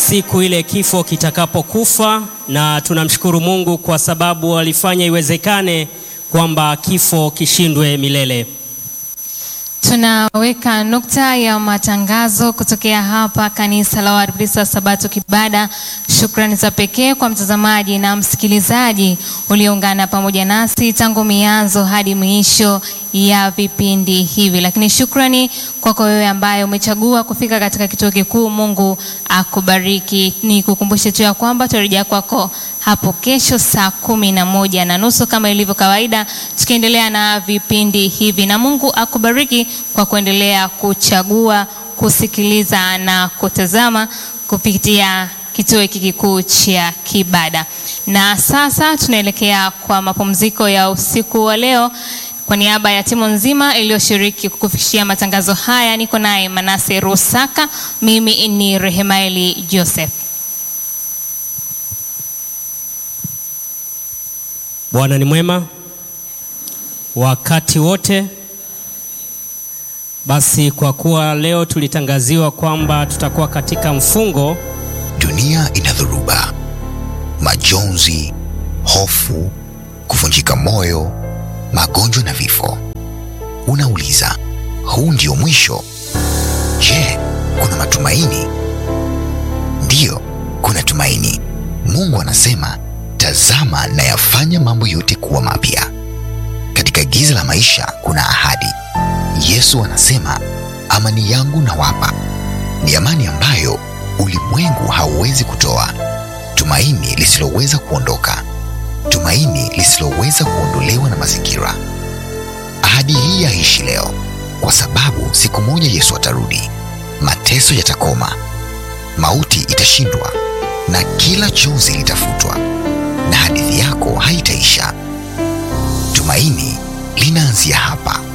siku ile kifo kitakapokufa, na tunamshukuru Mungu kwa sababu alifanya iwezekane kwamba kifo kishindwe milele. Tunaweka nukta ya matangazo kutokea hapa kanisa la Waadventista wa Sabato Kibada. Shukrani za pekee kwa mtazamaji na msikilizaji ulioungana pamoja nasi tangu mianzo hadi mwisho ya vipindi hivi, lakini shukrani kwako wewe ambaye umechagua kufika katika kituo kikuu. Mungu akubariki. Ni kukumbushe tu ya kwamba tutarejea kwako hapo kesho saa kumi na moja na nusu kama ilivyo kawaida, tukiendelea na vipindi hivi, na Mungu akubariki kwa kuendelea kuchagua kusikiliza na kutazama kupitia kituo hiki kikuu cha Kibada. Na sasa tunaelekea kwa mapumziko ya usiku wa leo. Kwa niaba ya timu nzima iliyoshiriki kukufikishia matangazo haya, niko naye Manase Rusaka, mimi ni Rehemaeli Joseph. Bwana ni mwema wakati wote. Basi kwa kuwa leo tulitangaziwa kwamba tutakuwa katika mfungo, Dunia ina dhoruba, majonzi, hofu, kuvunjika moyo, magonjwa na vifo. Unauliza, huu ndio mwisho? Je, kuna matumaini? Ndiyo, kuna tumaini. Mungu anasema, tazama nayafanya mambo yote kuwa mapya. Katika giza la maisha kuna ahadi. Yesu anasema, amani yangu nawapa, ni amani ambayo ulimwengu hauwezi kutoa, tumaini lisiloweza kuondoka, tumaini lisiloweza kuondolewa na mazingira. Ahadi hii yaishi leo, kwa sababu siku moja Yesu atarudi, mateso yatakoma, mauti itashindwa, na kila chozi litafutwa, na hadithi yako haitaisha. Tumaini linaanzia hapa.